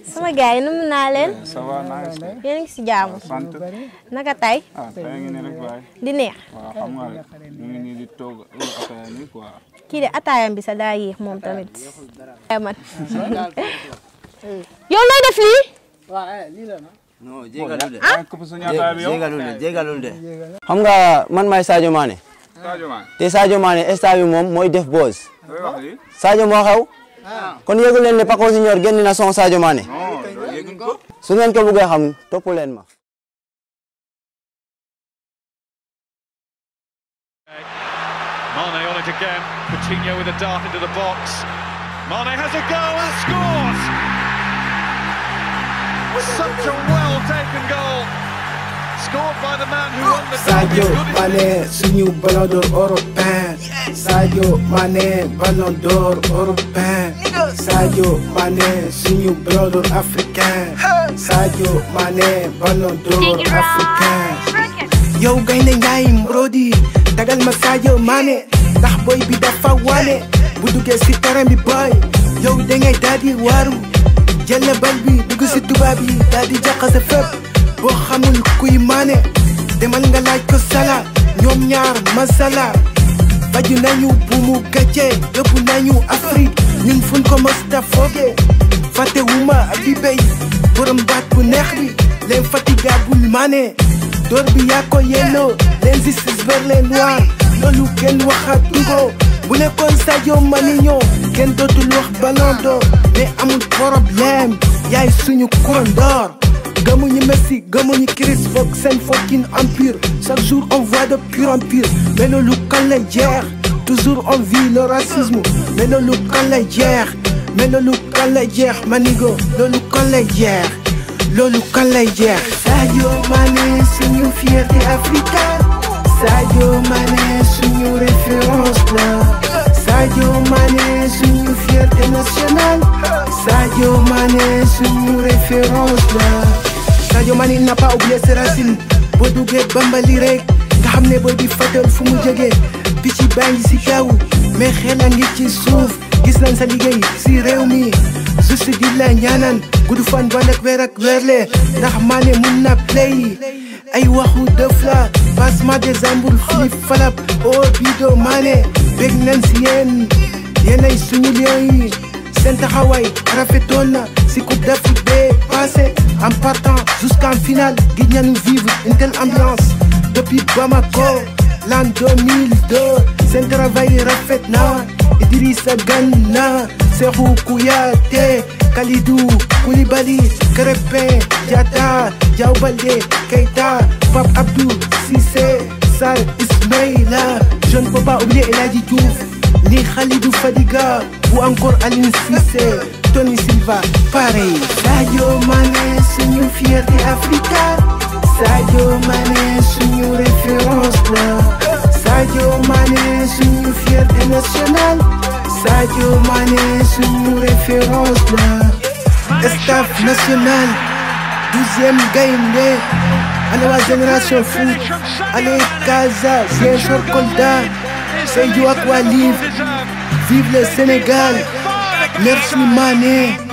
sama gars yi numu naa leen ça va nice yéen a ngi si jaamu sant naka tey ah tey ngi nii rek waay di neex waaw xam nga rek ñu ngi nii di toog ataaya nii quoi kii de ataayam bi sa daa yéex moom tamit ay man yow looy def lii non jégalul de yaa ngi këpp suñu ataaya bi yow jégalul de jégalul de xam nga man maay Sadio Mané Sadio Mané te Sadio Mané instant bi moom mooy def buzz looy wax lii Sadio moo xew kon yëgu leen ne Paco Junior génn na son Sadio Mané non loolu yëguñ ko su ngeen ko bëggee xam topp leen ma Mane on it again. Coutinho with a dart into the box. Mane has a go and scores! Such a well taken goal. Scored by the man who won the Sadio Good as- Mané suñu ballon d'or européen Sadio Mané ballon d'or européen Sadio Mané suñu ballon d'or africain Sadio Mané ballon d'or africain yow gaynde Njaay Mbrodi dagal ma Sadio Mané ndax boy bi dafa wane bu duggee si terrain bi boy yow da ngay daal di waaru jël bal bi dugg si tubaab yi daal di jaxase fépp boo xamul kuy Mané demal nga laaj ko Salah ñoom ñaar masala faju nañu bu mu gàcce yóbbu nañu Afrique ñun fuñ ko mës ta fooge fàtte wuma bi béy borom baat bu neex bi l'infatigable Mané door bi yaa ko yelloo l'injustice vers les noirs loolu kenn waxatu ko bu nekkoon Sadio Mané ñoo kenn dootul wax ballon d'or mais amul problème yaay suñu couronne d'or gëmuñu Messi gëmuñu Chris foog seen fucking empire chaque jour on voit de pur en pire mais loolu kan lay jeex toujours on vit le racisme mais loolu kan lay jeex mais loolu kan lay jeex manigo loolu kan lay jeex loolu kan lay jeex Sadio Mané suñu fierté africaine Sadio Mané suñu référence la Sadio Mané suñu fierté nationale Sadio Mané suñu référence la Sadio Mané n'a pas oublié ses racines boo duggee bambali rek nga xam ne booy bi fàttal fu mu jógee picc baa ngi si kaw mais xel a ngi ci suuf gis nañ sa liggéey si réew mi juste di la ñaanan gudd fan ba nekk weer ak weerle ndax Mané mun na play ay waxu dëf la passement des ambour flip falap oh bido Mané bég nañ si yéen yéen ay suñu lion yi seen taxawaay rafetoon na si coupe d'Afrique bee passé en partant jusqu'en finale gis nañu vivre une telle ambiance depuis Bamako l'an 2002 seen travail rafet na Idrissa Gana Cheikhou Kouyaté Kalidou Koulibaly Krépin Diatta Diaw Baldé Keita Pape Abdou Cissé Sarr Ismaïla je ne peux pas oublier El Hadji Diouf ni Khalidou Fadiga ou encore Aline Cissé Tony Silva pareil Sadio Mané suñu fierté africaine Sadio Mané suñu référence la Sadio Mané suñu fierté nationale Sadio Mané suñu référence la staff national douzième gaynde ana waa génération foot allez Casa Ziguinchor Kolda Sédhiou ak waa Lille vive le Sénégal merci Mané